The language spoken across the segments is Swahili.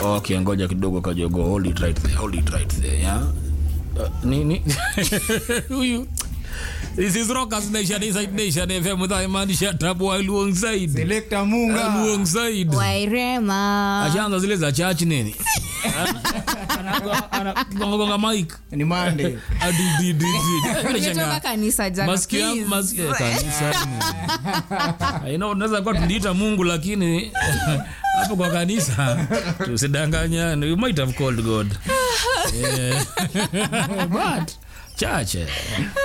okay ngoja kidogo kajogo hold it right there hold it right there yeah uh, ni ni huyu This is Rockers Nation Inside Nation FM with Imaanisha Tabu alongside Selector Munga. alongside wairema ashaanza zile za church nini gonga mic Ni Monday. Adi, di, di, di. Mimi umetoka nashangaa. kanisa jana Masikio yangu- please. masikio- eh, kanisa ni- I know, unaweza kuwa tuliita mungu lakini hapo kwa kanisa tusidanganyane you might have called god yeah. but church eh.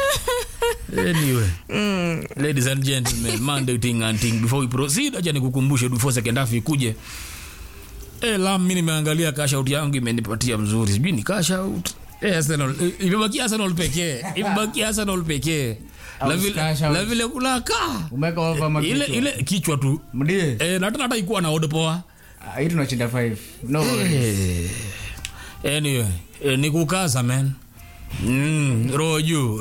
anyway ladies and gentlemen monday ting and ting before we proceed acha nikukumbushe before second half ikuje Eh, lam mi nimeangalia cash out yangu imenipatia mzuri sijui ni cash out Eh, Arsenal, eh, imebakia Arsenal pekee imebakia Arsenal pekee La Out vile- cash out. la vile kunaka Umeweka over makichwa. ile ile kichwa tu Mdie. eh, na hata hata ikuwa na odd poa Ah, hii tunashinda five. No worries. eh, anyway eh, ni kukaza man Mm, roho juu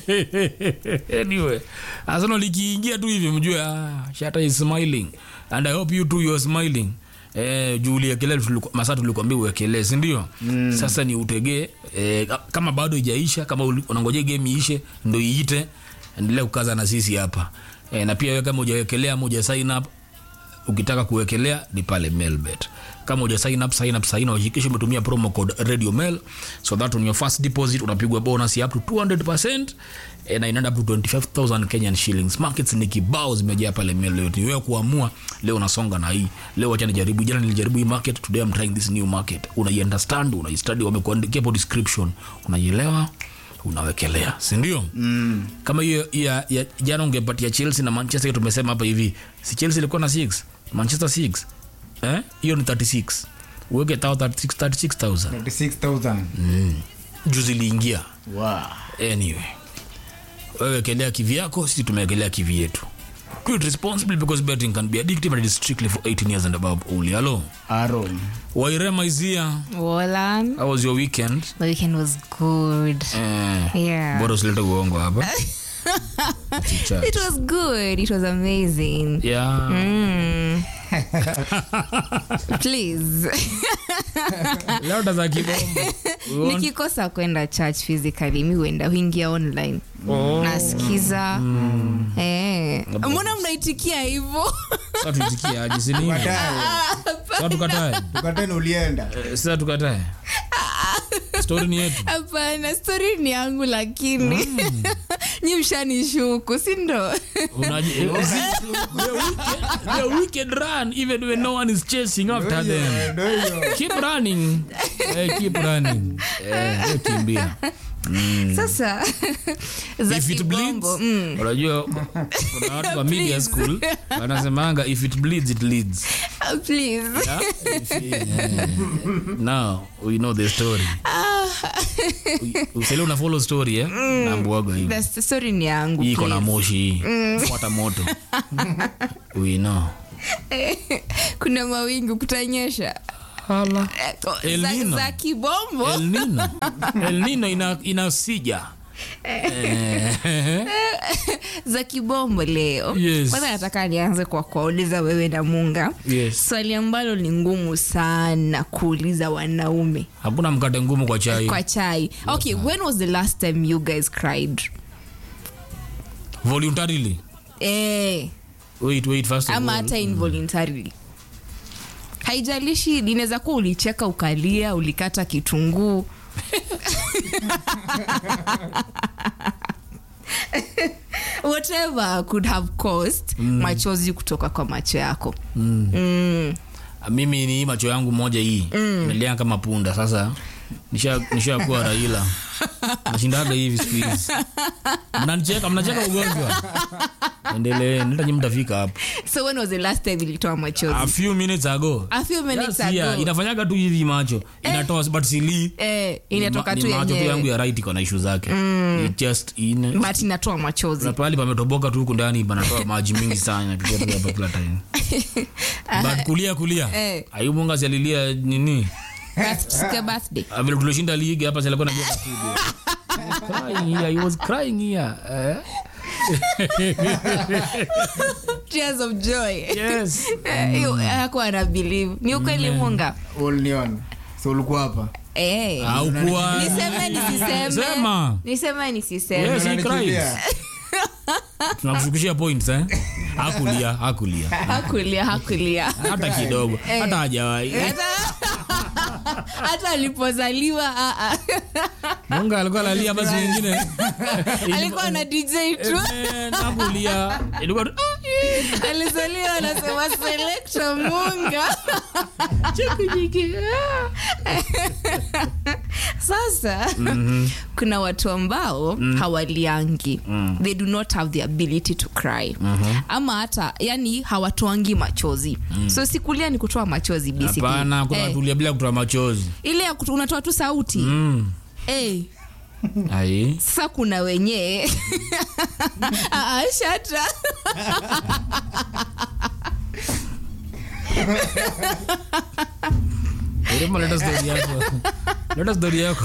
anyway Arsenal ikiingia tu hivi mjue ah, Shatta is smiling and I hope you too you are smiling Eh, juu uliekele masaa tulikwambia uwekelee sindio mm. sasa ni utegee eh, kama bado ijaisha kama uli- unangojea game iishe ndo iite endelea kukaza na sisi hapa eh, na pia wewe kama ujawekelea ama uja sign up ukitaka kuwekelea ni pale mailbet kama uja sign up sign up sign up hakikisha umetumia promo code radio mail so that on your first deposit unapigwa bonus ya up to 200% eh, na inaenda up to 25000 Kenyan shillings markets ni kibao zimejaa pale mail leo ni wewe kuamua leo unasonga na hii leo acha nijaribu jana nilijaribu hii market today I'm trying this new market unaiunderstand unaistudy wamekuandikia hapo description unaielewa unawekelea sindio mm. kama hiyo ya, ya jana ungepatia chelsea na manchester tumesema hapa hivi si chelsea ilikuwa na 6 manchester 6 eh? hiyo ni 36 uweke tao 36 36000 36,000. mm. juzi iliingia Wow. anyway wewekelea kivi yako sisi tumewekelea kivi yetu Quit responsibly because betting can be addictive and it is strictly for 18 years and above only hello Aaron. wairema is here Wolan. how was your weekend The weekend was good. eh, Yeah. bora usilete uongo hapa Chicha. It was good. It was amazing. yeah Mm. Please. labda za kibombo We want- nikikosa kwenda church physically mi huenda huingia online Oh. nasikiza eh. mbona mnaitikia hivo Sasa tuitikie aje, si nini? Tukatae. Sasa tukatae Tukatae na ulienda. Eh, sasa tukatae stori ni yetu hapana stori ni yangu lakini nyi mshanishuku sindo Unaji- eh, see, the wicked- the wicked run even when no one is chasing after them Ndio hiyo. keep running eh, keep running eh, we kimbia mm. sasa za if it bleeds kibombo mm. unajua kuna watu wa media school wanasemanga if it bleeds it leads please Yeah? If- yeah. now we know the story usele una follow story eh? naambuaga hivi The story ni yangu hii iko na please. moshi hii fuata moto we know kuna mawingu kutanyesha Hala. Eh, ko- El za, Nino. za kibombo El Nino. El Nino ina, inasija Eh, za kibombo leo Yes. kwanza nataka nianze kwa kuwauliza wewe na munga yes. swali ambalo ni ngumu sana kuuliza wanaume hakuna mkate ngumu kwa chai kwa chai okay when was the last time you guys cried voluntarily eh, wait wait first of ama all. hata involuntarily haijalishi inaweza kuwa ulicheka ukalia ulikata kitunguu whatever could have caused machozi kutoka kwa macho yako mm. mimi ni hii macho yangu moja hii imelia kama punda sasa nisha- nishakuwa raila nashindaga hivi siku hizi mnanicheka mnacheka ugonjwa endelee ntanyi mtafika hapo so when was the last time ilitoa machozi a few minutes ago a few minutes Just here, ago inafanyaga tu hivi macho inatoa but silii eh, inatoka Ni tu ma- ni macho tu yangu yenyewe ya right iko na ishu zake It just in but inatoa machozi na pahali pametoboka tu huku ndani panatoa maji mingi sana napitia tu hapa kila time but kulia kulia Eh. ayumunga sialilia nini Birth- siku ya birthday Ah, vile tulishinda ligi hapa silikuwa naambia studio crying here he was crying here eh? tears of joy yes Eh, hiyo hakuwa ana believe ni ukweli munga uliniona so ulikuwa hapa Eh. aukuwa niseme nisiseme Sema. niseme nisiseme Yes, he Unanichukia. cries. tunakushukishia points eh hakulia hakulia hakulia hakulia hata kidogo hata hajawahi Hata- hata alipozaliwa ah, ah. munga alikuwa lalia basi wengine alikuwa na dj tu Eh, hakulia ilikuwa tu, alizaliwa anasema selekta munga Chekujiki. sasa kuna watu ambao hawaliangi they do not have the ability to cry ama hata yani hawatoangi machozi so sikulia ni kutoa machozi basically. hapana kuna Eh, tulia bila kutoa machozi ile ya kutu- unatoa tu sauti Mm. Eh, ai sasa kuna wenyewe Ah, ah, shata Urema, leta story yako leta story yako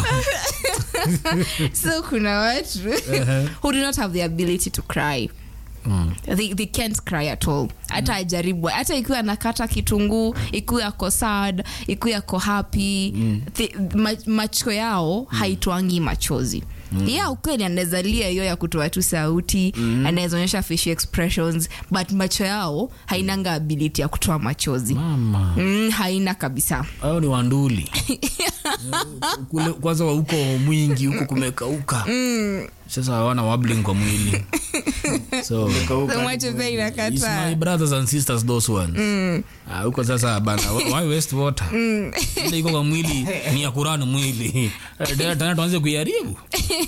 so kuna watu who do not have the ability to cry Mm. they, they can't cry at all hata ajaribu hata ikiwa anakata kitunguu ikiwa ako sad ikiwa ako happy the, ma, macho yao haitwangi machozi mm. ya ukweli anaweza lia hiyo ya kutoa tu sauti mm. anaweza onyesha facial expressions but macho yao hainanga ability ya kutoa machozi mama mm, haina kabisa hao ni wanduli kule kwanza wa huko mwingi huko kumekauka sasa hawana wabling kwa mwili so so macho pia It's inakataa my brothers and sisters those ones Ah, huko sasa bana why waste water ile iko kwa mwili ni ya kurani mwili Eh, tena tuanze kuiharibu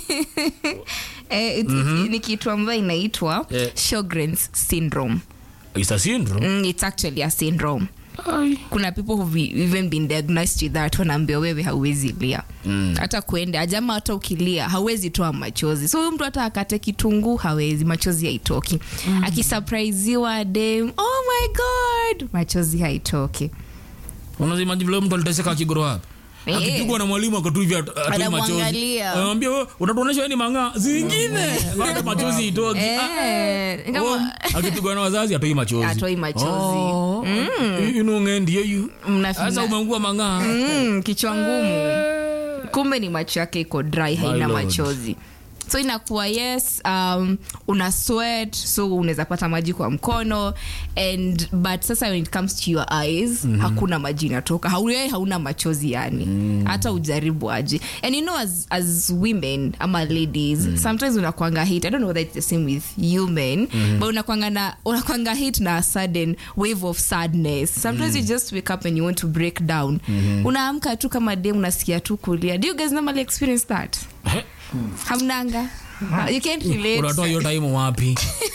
eh, it's- ni kitu ambayo inaitwa Eh. Sjogren's syndrome It's a syndrome mm, it's actually a syndrome Ai. kuna people who've even been diagnosed with that wanaambia wewe hauwezi lia Mm. hata kuenda ajama hata ukilia hauwezi toa machozi so huyu mtu hata akate kitunguu hawezi machozi haitoki mm. akisurpriseiwa dem oh my god machozi haitoki unazimaji vile mtu aliteseka akigrow up Eh. akipigwa na mwalimu akatu hivi atu- atoi machozi Anamwangalia. anamwambia "Wewe, unatuonesha wewe ni mang'aa zingine hata machozi itoki Eh, Oh, kama akipigwa na wazazi atoi machozi Atoi machozi. Oh, inung'endio yu Mna- sasa mna- umeungua mang'aa mm, kichwa ngumu kumbe ni macho yake iko dry haina Lord. machozi so inakuwa yes um, una sweat so unaweza pata maji kwa mkono and but sasa when it comes to your eyes mm-hmm. hakuna maji inatoka Hau- hauna machozi yani mm. hata ujaribu aje and you know as, as women ama ladies mm. sometimes unakwanga hit i don't know whether it's the same with you men mm-hmm. but unakwanga na unakwanga hit na a sudden wave of sadness sometimes mm. you just wake up and you want to break down mm-hmm. unaamka tu kama dem unasikia tu kulia do you guys normally experience that Eh, hamnanga you can't relate unatoa hiyo time wapi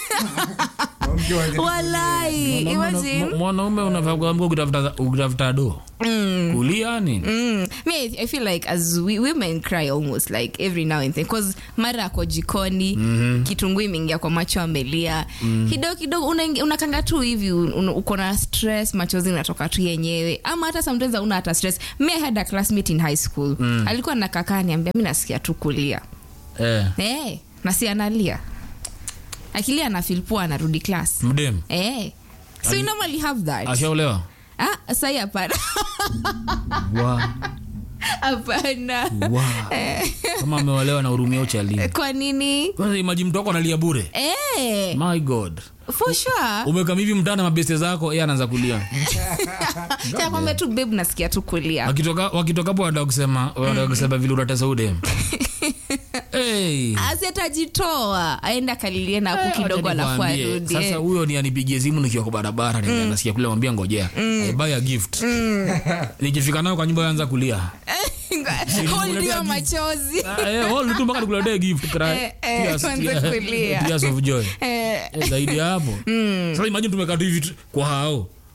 walai imagine Mwana- mwanaume unafaa kuamka ukitafuta ukitafuta do kulia nini Mm. Me, I, I feel like as we, women cry almost like every now and then because mara ako jikoni mm-hmm. kitunguu imeingia kwa macho amelia mm. kidogo kidogo unaingi- unakanga tu hivi un- un- uko na stress machozi inatoka tu yenyewe ama hata sometimes una hata stress me I had a classmate in high school mm. alikuwa nakakaa niambia mi nasikia tu kulia eh, hey, na si analia akilia anafilpua anarudi class mdem hey. so you normally have that ashaolewa ah, sai hapana Wa- hapana wa. kama ameolewa na hurumia uchali kwa nini kwanza imaji mtu wako analia bure Eh, my god for sure umekam hivi mtana mabeste zako ye anaanza kulia takwambia tu babe nasikia tu kulia wakitoka wakitokapo wanataka kusema wanataka kusema vile unatesa udem hey. asi atajitoa aende akalilie na hapo kidogo alafu Nikwambie, arudi sasa huyo ni anipigie simu nikiwa kwa barabara mm. nasikia kule mwambia ngojea I buy a gift nikifika nayo kwa nyumba anza kulia holdiwa machozi Ah, eh, hold tu mpaka nikuletee gift cry. Eh, eh, Tears, kwanza tears- kulia. tears of joy Eh, Eh, zaidi ya hapo sasa imagine tumekaa tu hivi tu- kwa hao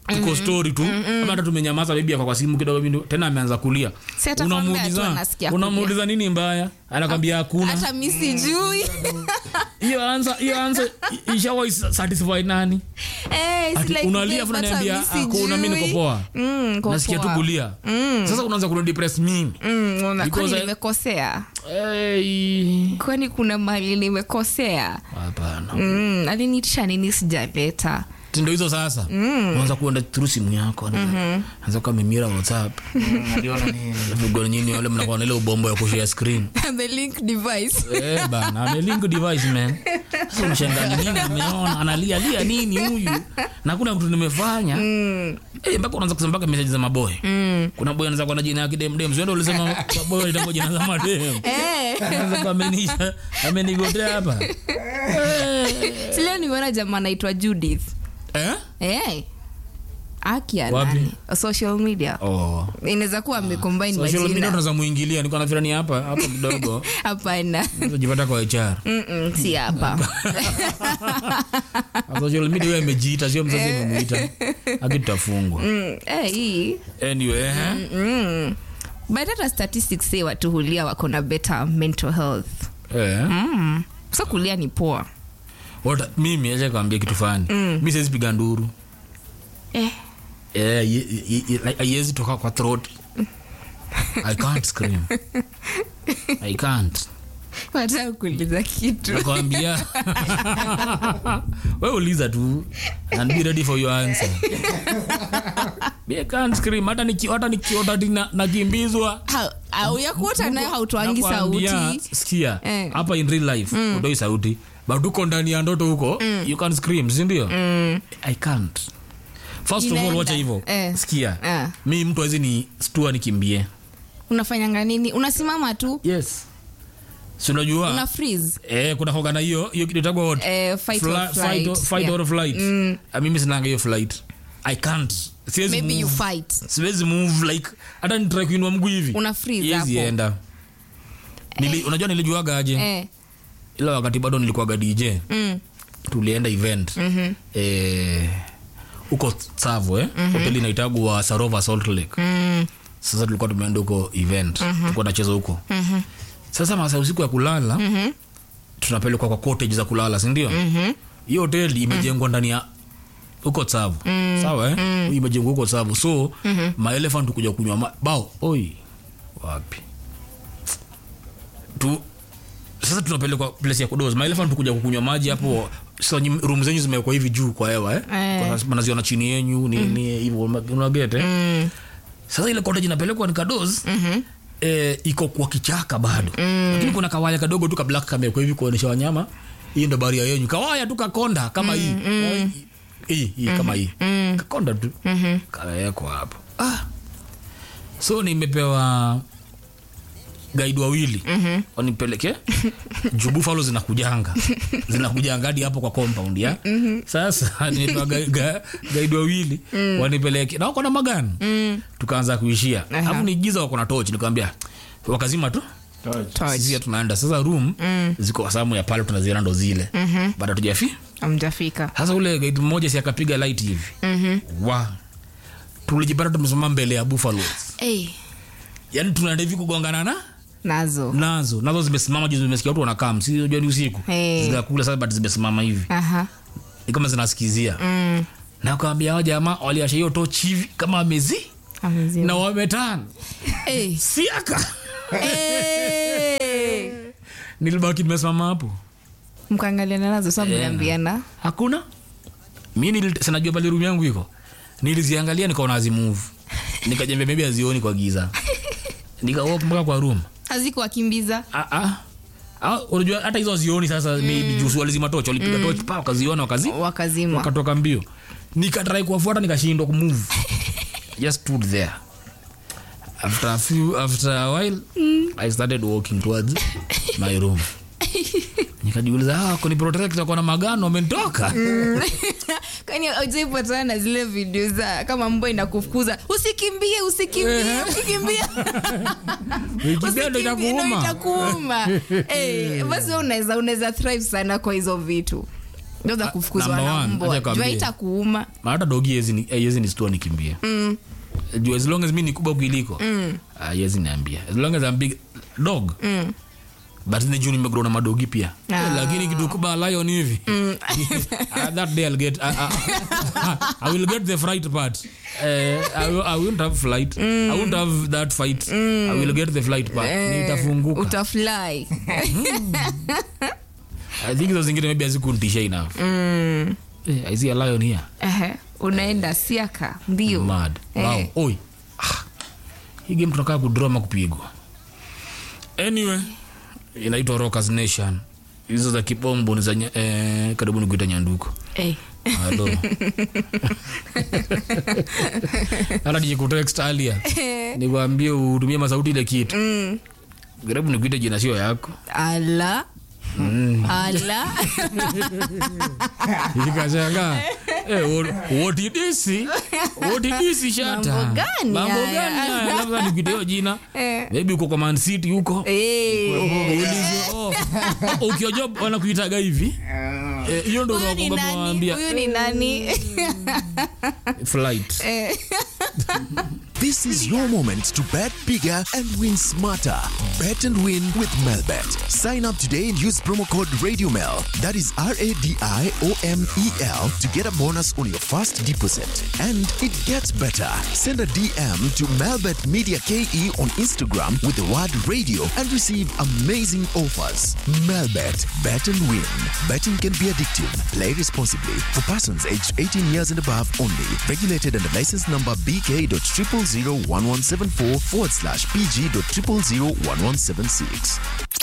tuko story tu ama hata tumenyamaza bibi kwa kwa simu kidogo bibi tena ameanza kulia Si atakwambia tu anasikia kulia. unamuuliza nini mbaya anakwambia hakuna hata mi sijui hiyo answer hiyo answer ishawa satisfy nani Eh, it's Ati like unalia this, afu hata unaniambia mi hakuna mimi sijui. niko poa Mm, niko nasikia tu poa. kulia sasa unaanza kunidepress mimi Mm, una- Because kwani I- nimekosea hey. kwani kuna mali nimekosea hapana mm, alinitisha nini sijaleta tindo hizo sasa unaanza kuenda through simu yako anza kuwa mimira whatsapp aliona nini vigo nyini wale mnakuwa na ile ubombo ya kushare screen the link device Eh, bana amelink device man sasa mshangani nini nimeona analia lia nini huyu na kuna kitu nimefanya eh mpaka unaanza kusema mpaka message za maboy kuna boy anaanza kuwa na jina yake dem dem sio ndio ulisema boy itakuwa jina za madem Eh, anaanza kuwa amenisha amenigotea hapa si leo nimeona jamaa anaitwa judith eh Eh. akia Wapi? nani social media oh inaweza kuwa amecombine social media majina tunaweza muingilia niko nafikira ni hapa hapa kidogo hapana unajipata kwa HR Mm-mm, si hapa social media wewe imejiita sio mzazi imemuita akitafungwa Mm, eh, hii anyway eh mm. but hata statistics say watu hulia wako na better mental health eh mm. so kulia ni poa What, mimi acha kwambia kitu fani mm. mi siwezi piga nduru eh. Eh, ye- ye- ye- like, haiwezi toka kwa throat i can't scream i can't wataka kuuliza kitu nakwambia we uliza tu and be ready for your answer Me, I can't scream hata niki- hata nikiota ati na- nakimbizwa Ha- au ya kuota nayo hautwangi Nakwambia, sauti sikia Eh. hapa in real life utoi sauti but uko ndani ya ndoto huko you can scream sindio i can't first of all Inaenda. wacha hivyo Eh. sikia Eh. mi mtu awezi ni stua nikimbie unafanyanga nini unasimama tu yes si unajua una freeze eh, kuna hoga na hiyo hiyo kitu itagwa what? Eh, fight or Fla- flight. fight or- fight Yeah. or flight Ah, mimi sinanga hiyo flight i can't siwezi maybe you move. fight siwezi move like hata nitrai kuinua mguu hivi Una freeze Haiwezi hapo. enda Nili, unajua nilijuaga aje eh. ila wakati bado nilikuwaga dj mm. tulienda event eh, huko tsavo eh? hoteli inaitagwa sarova salt lake Mm. sasa tulikuwa tumeenda huko event tulikuwa nacheza huko sasa masaa usiku ya kulala tunapelekwa kwa cottage za kulala sindio hiyo hoteli imejengwa ndani ya huko tsavu sawa eh? imejengwa huko tsavu so maelefant kuja kunywa ma- bao oi wapi tu sasa tunapelekwa place ya kudoza maelefant kuja kukunywa maji hapo sasa nyi- room zenyu zimewekwa hivi juu kwa hewa eh? Eh. Kwa- mnaziona chini yenyu nini hivyo unagete eh? sasa ile cottage inapelekwa ni kadoz eh, iko kwa kichaka bado lakini kuna kawaya kadogo tu kablak kamewekwa hivi kuonyesha wanyama hii ndo baria yenyu kawaya tu kakonda kama hii hii hii kama hii kakonda tu kawekwa hapo ah. so nimepewa gaidi wawili wanipeleke juu buffalo zinakujanga zinakujanga hadi hapo kwa compound ya sasa nimepewa ga, ga, gaidi wawili wanipeleke na wako na magani tukaanza kuishia Aha. alafu ni giza wako na tochi nikamwambia wakazima tu Torch. sisi tunaenda sasa room ziko wasamu ya pale tunaziona ndo zile baada tujafi amjafika sasa ule gaidi mmoja si akapiga light hivi wa tulijipata tumesimama mbele ya buffaloes hey. yani tunaenda hivi kugongana na nazo nazo nazo zimesimama juu zimesikia watu wanakaa si unajua ni usiku Hey. zinakula sasa but zimesimama hivi aha ni kama zinasikizia mm. na kawambia hao jamaa waliasha hiyo tochi hivi kama wamezi Amezima. na wametana hey. siaka hey. nilibaki nimesimama hapo mkaangaliana nazo sa mliambiana hakuna mi nili- sinajua pale rumu yangu iko niliziangalia nikaona azimuvu nikajambia maybe azioni kwa giza nikawop mpaka kwa room hazikuwakimbiza Ah, ah. Ah, unajua hata hizo azioni sasa maybe juu walizima tochi walipiga tochi pa wakaziona wakazi wakazima wakatoka mbio nikatrai kuwafuata nikashindwa kumove just stood there after a few after a while i started walking towards my room nikajiuliza ah, kuni protect kwa na magano amenitoka kwani ujaipatana na zile video za kama mbwa inakufukuza usikimbie usikimbie ukikimbia Ukikimbia ndo Usikimbie, ndo itakuuma. itakuuma Eh, basi wewe unaweza unaweza thrive sana kwa hizo vitu ndo za Ah, kufukuzwa number na one, mbwa acha jua kwambie. itakuuma Ma hata dogi yezi ni- eh, yezi nistua nikimbia juu as long as mi ni kubwa kuiliko ah, yezi niambia as long as I'm big dog but ni juu nimegrow na madogi pia Ah. Eh, lakini kitu kuba lion hivi Ah, that day I'll get I, I, I will get the fright part Eh, I, will- I won't have flight I won't have that fight I will get the flight part nitafunguka utafly I think hizo zingine maybe hazikuntisha enough eh, I see a lion here Ehe, unaenda siaka mbio mad Eh. wow. Oi. Ah. hii game tunakaa kudroma kupigwa anyway inaitwa rockers nation hizo za kibombo ni za nya- eh, karibu ni kuita nyanduko Eh. halo hata nikikutext alia nikwambie utumie masauti ile kitu karibu nikuite jina sio yako ala ala ikashanga wotidisi wotidisi shata Mambo gani mambo haya? gani haya labda nikuite hiyo jina Eh. maybe uko kwa Man City huko Eh. Uulizwe, oh, oh, ukiwa job wanakuitaga hivi Eh, hiyo ndo Huyu ni unakumbuka nani? mwambia Huyu ni nani flight This is your moment to bet bigger and win smarter. Bet and win with Melbet. Sign up today and use promo code RadioMel. That is R A D I O M E L to get a bonus on your first deposit. And it gets better. Send a DM to Melbet Media KE on Instagram with the word radio and receive amazing offers. Melbet. Bet and win. Betting can be addictive. Play responsibly. For persons aged 18 years and above only. Regulated under license number BK.0001174 forward slash PG.0001176.